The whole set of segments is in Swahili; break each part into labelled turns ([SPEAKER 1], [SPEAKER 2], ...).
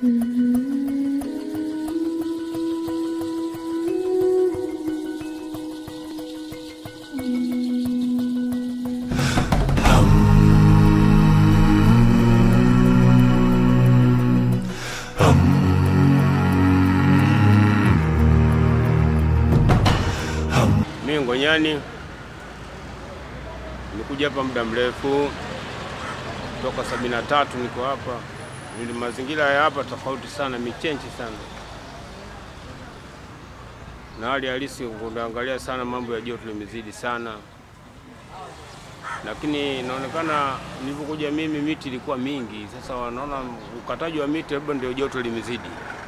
[SPEAKER 1] Mimi Ngonyani nikuja hapa muda mrefu toka sabini na tatu niko hapa. Nili mazingira ya hapa tofauti sana, michenji sana na hali halisi. Kuangalia sana mambo ya joto limezidi sana, lakini inaonekana nilipokuja mimi miti ilikuwa mingi. Sasa wanaona ukataji wa miti labda ndio joto limezidi.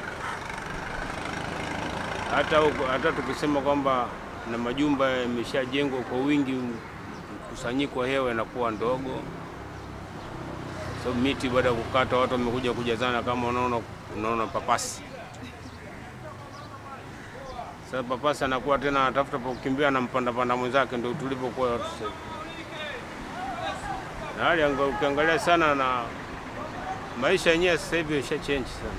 [SPEAKER 1] Hata, huko- hata tukisema kwamba na majumba yameshajengwa kwa wingi, mkusanyiko wa hewa inakuwa ndogo, sababu miti baada ya kukata watu wamekuja kujazana, kama unaona unaona papasi. Sasa papasi anakuwa tena anatafuta pa kukimbia na mpandapanda mwenzake, ndio tulipokuwa watu sasa. Na hali anga- ukiangalia sana na maisha yenyewe sasa hivi yasha change sana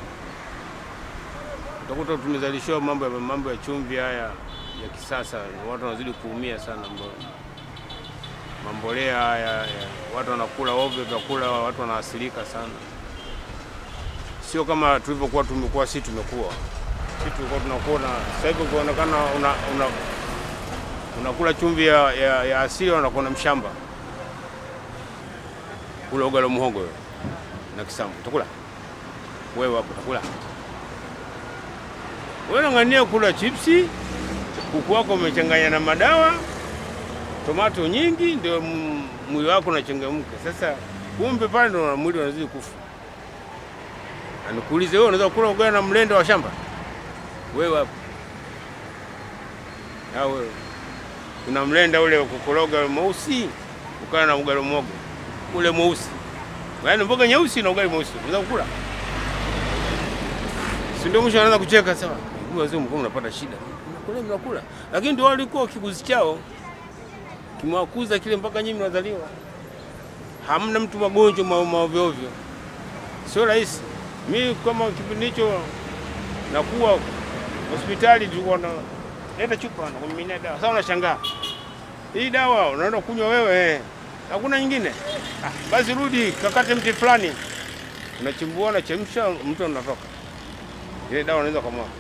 [SPEAKER 1] utakuta tumezalishiwa mambo ya mambo ya chumvi haya ya kisasa, watu wanazidi kuumia sana. Mambo- Mambolea haya ya, watu wanakula ovyo vyakula, watu wanaathirika sana, sio kama tulivyokuwa tumekuwa si tumekuwa si tulikuwa tunakula. Sasa hivi kuonekana una, una, unakula chumvi ya, ya, ya asili, unakuwa mshamba kula ugali wa muhogo wewe na kisamvu, utakula wewe hapo, utakula wewe unang'ania kula chipsi, kuku wako umechanganya na madawa, tomato nyingi, ndio m- mwili wako unachangamka. Sasa kumbe pale ndo mwili unazidi kufa. Na nikuulize wewe, unaweza kula ugali na mlenda wa shamba wewe hapo? Au wewe kuna mlenda ule wa kukoroga mweusi, ukala na ugali mwogo ule mweusi, yaani mboga nyeusi na ugali mweusi, unaweza kukula? si ndio? Mwisho anaanza kucheka sawa, huyu wazee mkuu mnapata shida, mnakula mnakula, lakini ndio walikuwa kiguzi chao kimewakuza kile mpaka nyinyi mnazaliwa. Hamna mtu magonjwa ma- maovyo ovyo, sio rahisi. Mi kama kipindi hicho nakuwa hospitali, tulikuwa na leta chupa na kumiminia dawa. Sasa unashangaa hii dawa unaenda kunywa wewe, eh, hakuna nyingine. Ah, basi rudi kakate mti fulani, unachimbua, unachemsha, mtu anatoka ile dawa unaweza kumwaga.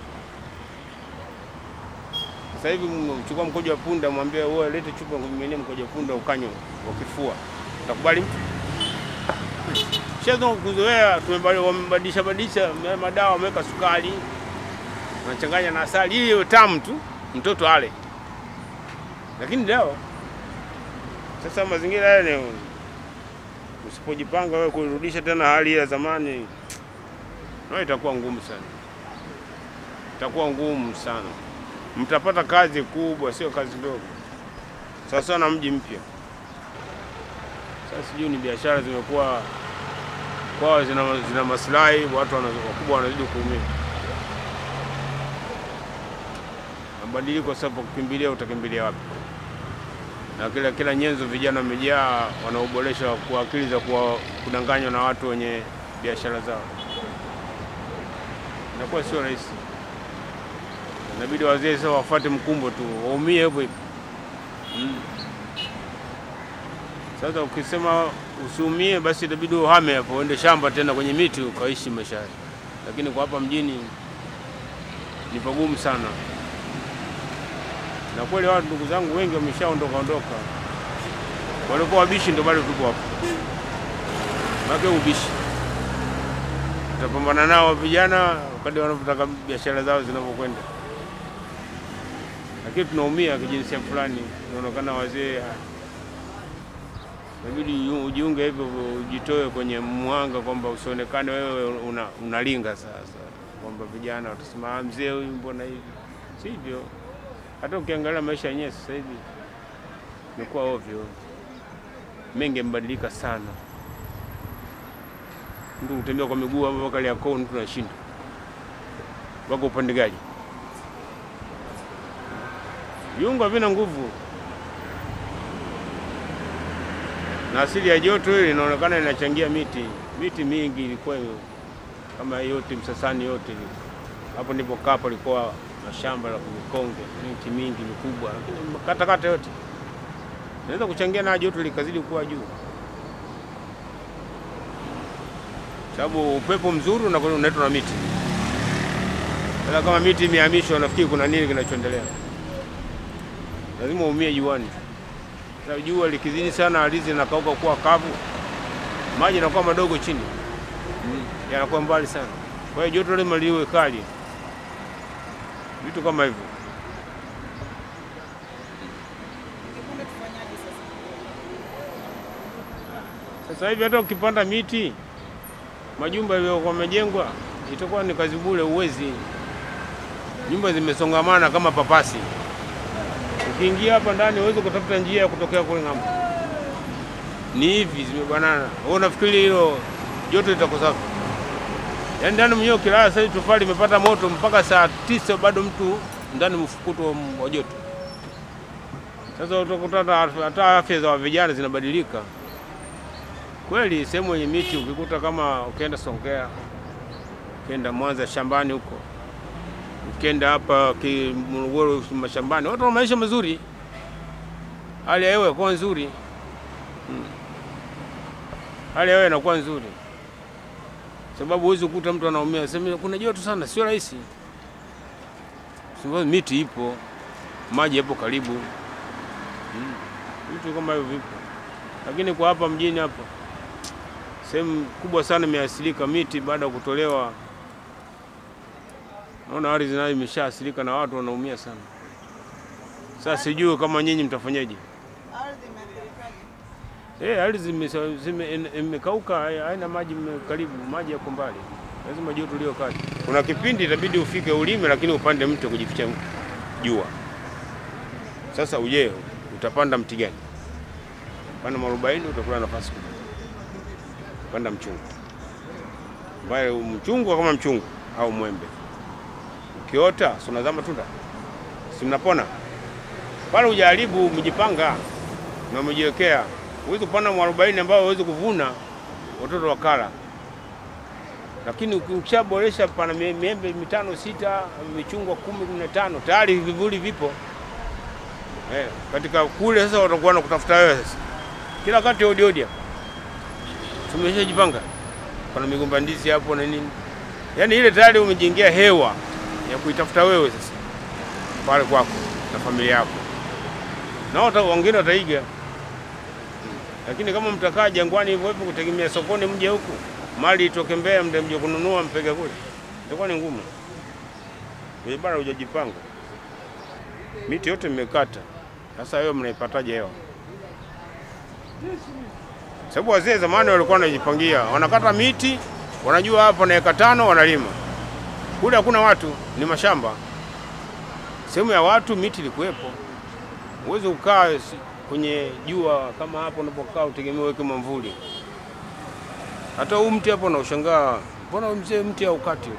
[SPEAKER 1] Sasa hivi mchukua mkojo wa punda, mwambie wewe lete chupa kumiminia mkojo wa punda ukanywe ukifua, utakubali mtu? Shazo kuzoea, tumebali- wamebadilisha badilisha ma- madawa, wameweka sukari, wanachanganya na asali ili iwe tamu tu, mtoto ale, lakini dawa. Sasa mazingira yale ni usipojipanga wewe kurudisha tena hali ya zamani na itakuwa ngumu sana, itakuwa ngumu sana. Mtapata kazi kubwa, sio kazi ndogo. Sasa na mji mpya sasa, sijui ni biashara zimekuwa kwao zina, zina maslahi, watu wana- wakubwa wanazidi kuumia. Mabadiliko sasa, pa kukimbilia utakimbilia wapi? Na kila kila nyenzo vijana wamejaa, wanaoboresha kwa akili za kuwa- kudanganywa na watu wenye biashara zao inakuwa sio rahisi. Inabidi wazee sasa wafuate mkumbo tu, waumie hivyo hivyo. Mm. Sasa ukisema usiumie, basi itabidi uhame hapo, uende shamba tena kwenye miti ukaishi maisha hayo, lakini kwa hapa mjini ni pagumu sana, na kweli watu ndugu zangu wengi wameshaondoka ondoka, walikuwa wabishi, ndio bado tuko hapa, make ubishi tutapambana nao vijana wakati wanavyotaka biashara zao zinavyokwenda, lakini tunaumia kijinsia fulani, inaonekana wazee ah, inabidi yu- ujiunge hivyo, ujitoe kwenye mwanga, kwamba usionekane wewe una, unalinga sasa, kwamba vijana watasema "Ah, mzee huyu mbona hivi. Sivyo, hata ukiangalia maisha yenyewe sasa hivi imekuwa ovyo, mengi yamebadilika sana mtu kutembea kwa miguu hapo mpaka Kariakoo mtu anashinda. Wako upande gani? Viungo havina nguvu, na asili ya joto hili inaonekana inachangia miti. Miti mingi ilikuwa ime- kama hii yote Msasani yote hapo nilipokaa palikuwa mashamba la mikonge, miti mingi mikubwa, lakini katakata yote naweza kuchangia na joto likazidi kuwa juu, sababu upepo mzuri unakuwa unaletwa na miti. Sasa kama miti imehamishwa, nafikiri kuna nini kinachoendelea? Lazima uumie juani. Sasa jua likizidi sana, ardhi inakauka kuwa kavu, maji yanakuwa madogo chini, yanakuwa mbali sana. Kwa hiyo joto lazima liwe kali, vitu kama hivyo.
[SPEAKER 2] Kikundi tufanyaje sasa?
[SPEAKER 1] Sasa hivi hata ukipanda miti, majumba yaliyokuwa yamejengwa itakuwa ni kazi bure, uwezi. Nyumba zimesongamana kama papasi. Ukiingia hapa ndani uweze kutafuta njia ya kutokea kule ng'ambo, ni hivi zimebanana. Wewe unafikiri hilo joto litakosa? Yaani ndani mwenyewe ukilala sasa hivi tofali limepata moto mpaka saa tisa bado mtu ndani mfukuto wa joto. Sasa utakuta hata- hata afya za vijana zinabadilika kweli. Sehemu yenye miti ukikuta kama ukienda Songea, ukienda Mwanza shambani huko, ukienda hapa ki- Morogoro mashambani, watu wana maisha mazuri, hali ya hewa inakuwa nzuri Mm. hali ya hewa inakuwa nzuri, sababu huwezi kukuta mtu anaumia sema kuna joto sana, sio rahisi, sababu miti ipo, maji yapo karibu, Mm. vitu kama hivyo vipo, lakini kwa hapa mjini hapa sehemu kubwa sana imeathirika miti baada ya kutolewa. Naona ardhi nayo imeshaathirika na watu wanaumia sana. Sasa sijui kama nyinyi mtafanyaje.
[SPEAKER 2] Ardhi imeathirikaje?
[SPEAKER 1] Eh, ardhi zime- zime- ime- imekauka, hai- haina maji mme- karibu, maji yako mbali, lazima joto lio kali. Kuna kipindi itabidi ufike ulime, lakini upande mti kujificha jua. Sasa uje utapanda mti gani? Panda mwarobaini, utakula nafasi kubwa. Panda mchungu, ambaye mchungu kama mchungu au mwembe, ukiota si unazaa matunda, si mnapona pale. Ujaribu, mjipanga na umejiwekea huwezi kupanda mwarobaini ambao huwezi kuvuna watoto wakala, lakini uki- ukishaboresha pana mie- miembe mitano sita, michungwa kumi kumi na tano tayari vivuli vipo eh, katika kule. Sasa watakuwa na kutafuta wewe sasa kila wakati odi odi hapa, tumeshajipanga pana migomba ndizi hapo na nini, yaani ile tayari umejengea hewa ya kuitafuta wewe sasa pale kwako na familia yako, na wata- wengine wataiga lakini kama mtakaa jangwani hivyo hivyo kutegemea sokoni mje huku mali itoke Mbeya mde mje kununua mpeke kule, itakuwa ni ngumu. Kwenye bara hujajipanga, miti yote mmekata. Sasa hiyo mnaipataje hewa? Sababu wazee zamani walikuwa wanajipangia, wanakata miti, wanajua hapa na eka tano wanalima. Kule hakuna watu, ni mashamba. Sehemu ya watu miti ilikuwepo, huwezi kukaa si- kwenye jua kama hapo unapokaa utegemea uweke mwamvuli. Hata huu mti hapo naushangaa, mbona huyu mzee mti haukati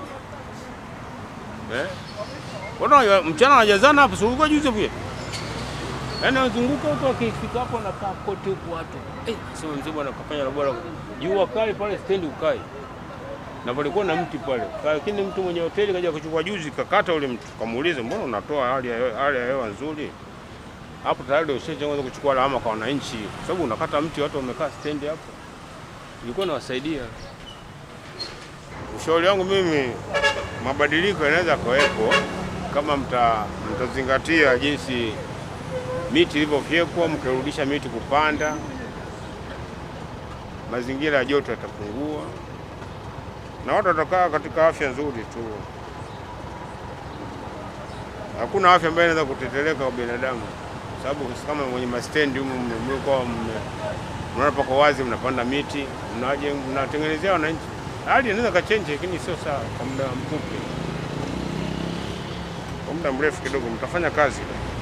[SPEAKER 1] eh? Mbona ya- mchana wanajazana hapo, si ulikuwa juzi pia? Yaani wanazunguka huko, wakifika hapo nakaa kote huku watu eh, sema mzee bwana kafanya la bora, jua kali pale stendi ukai na palikuwa na mti pale, lakini mtu mwenye hoteli kaja kuchukua juzi, kakata ule mti, kamuuliza mbona unatoa hali ya hali ya hewa nzuri hapo tayari ushaanza kuchukua lawama kwa wananchi, kwa sababu unakata mti, watu wamekaa stendi hapo, ilikuwa inawasaidia. Ushauri wangu mimi, mabadiliko yanaweza kuwepo kama mta, mtazingatia jinsi miti ilivyofyekwa, mkirudisha miti kupanda, mazingira ya joto yatapungua na watu watakaa katika afya nzuri tu. Hakuna afya ambayo inaweza kuteteleka kwa binadamu sababu kama mwenye mastendi humu mmekuwa mnaona pako wazi, mnapanda miti, mnaje mnatengenezea wananchi. Hali inaweza kachenji, lakini sio sawa kwa muda mfupi. Kwa muda mrefu kidogo mtafanya kazi.